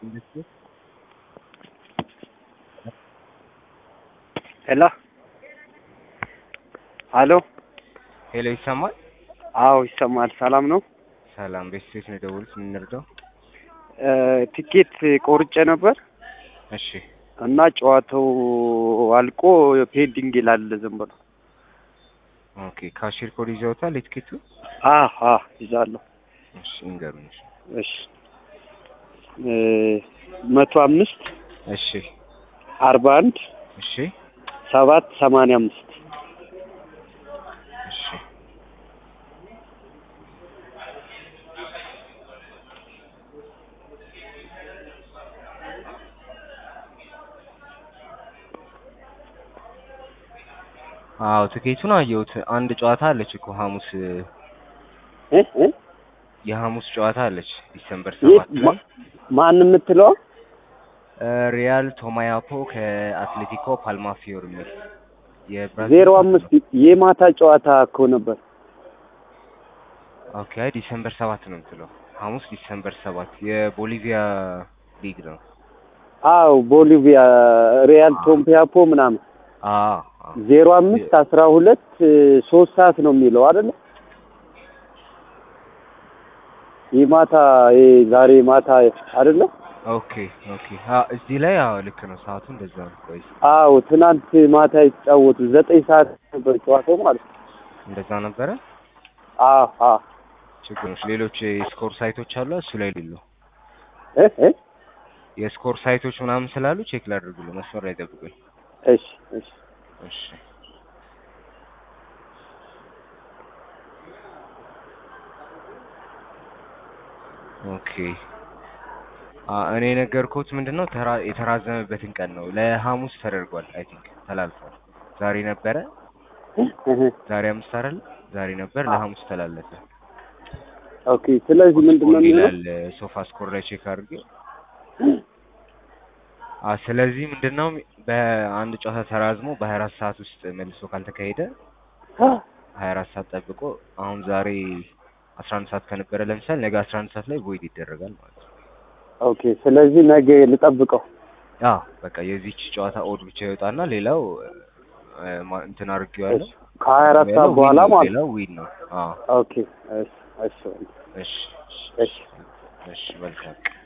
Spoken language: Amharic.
ሄሎ ሄሎ ሄሎ ይሰማል? አዎ ይሰማል። ሰላም ነው? ሰላም ቤት ሴት ነው የደወሉት። ምን እንርዳው? ትኬት ቆርጬ ነበር እሺ እና ጨዋታው አልቆ ፔንዲንግ ይላል ዝም ብሎ። ኦኬ ካሽር ኮድ ይዘውታል የትኬቱ? አህ አህ ይዛለሁ። እሺ እንገሩኝ። እሺ እሺ መቶ አምስት እሺ አርባ አንድ እሺ ሰባት ሰማንያ አምስት እሺ አዎ ትኬቱን አየሁት። አንድ ጨዋታ አለች እኮ ሐሙስ እ እ የሐሙስ ጨዋታ አለች ዲሰምበር የት ሰባት ላይ ማ- ማን የምትለው እ ሪያል ቶማያፖ ከአትሌቲኮ ፓልማፊዮር የሚል የብራዚል ዜሮ አምስት የማታ ጨዋታ እኮ ነበር። ኦኬ አይ ዲሰምበር ሰባት ነው የምትለው። ሐሙስ ዲሰምበር ሰባት የቦሊቪያ ሊግ ነው። አዎ ቦሊቪያ ሪያል ቶምፒያፖ ምናምን አዎ አዎ ዜሮ አምስት አስራ ሁለት ሶስት ሰዓት ነው የሚለው አይደለ? ይህ ማታ ይሄ ዛሬ ማታ አይደለ? ኦኬ ኦኬ አዎ እዚህ ላይ አዎ ልክ ነው። ሰዓቱ እንደዛ ነው። ቆይ አዎ ትናንት ማታ የተጫወቱ ዘጠኝ ሰዓት ነበር ጨዋታው ማለት ነው። እንደዛ ነበረ። አዎ አዎ ችግሮች ሌሎች የስኮር ሳይቶች አሉ እሱ ላይ ሌሉ እ እ የስኮር ሳይቶች ምናምን ስላሉ ቼክ ላድርጉልህ። መስመር ላይ ጠብቁኝ። እሺ እሺ እሺ ኦኬ አ እኔ የነገርኩት ምንድነው ተራ የተራዘመበትን ቀን ነው። ለሐሙስ ተደርጓል። አይ ቲንክ ተላልፏል። ዛሬ ነበረ እህ ዛሬ አምስት አይደል? ዛሬ ነበር ለሐሙስ ተላለፈ። ኦኬ ስለዚህ ምንድን ነው ስኮር የሚሆነው? ይላል ሶፋ ስኮር ላይ ቼክ አድርጌ አ ስለዚህ ምንድነው በአንድ ጨዋታ ተራዝሞ በሀያ አራት ሰዓት ውስጥ መልሶ ካልተካሄደ ሀያ አራት ሰዓት ጠብቆ አሁን ዛሬ አስራ አንድ ሰዓት ከነበረ ለምሳሌ ነገ አስራ አንድ ሰዓት ላይ ቮይድ ይደረጋል ማለት ነው። ኦኬ ስለዚህ ነገ ልጠብቀው። አዎ በቃ የዚች ጨዋታ ኦድ ብቻ ይወጣና ሌላው እ፣ ማ- እንትን አድርጌዋለሁ። ከሀያ አራት ሌላው ሰዓት በኋላ ዊን ነው፣ ማለት ነው። ሌላው ዊን ነው። አዎ ኦኬ እሺ እሺ እሺ እሺ እሺ መልካም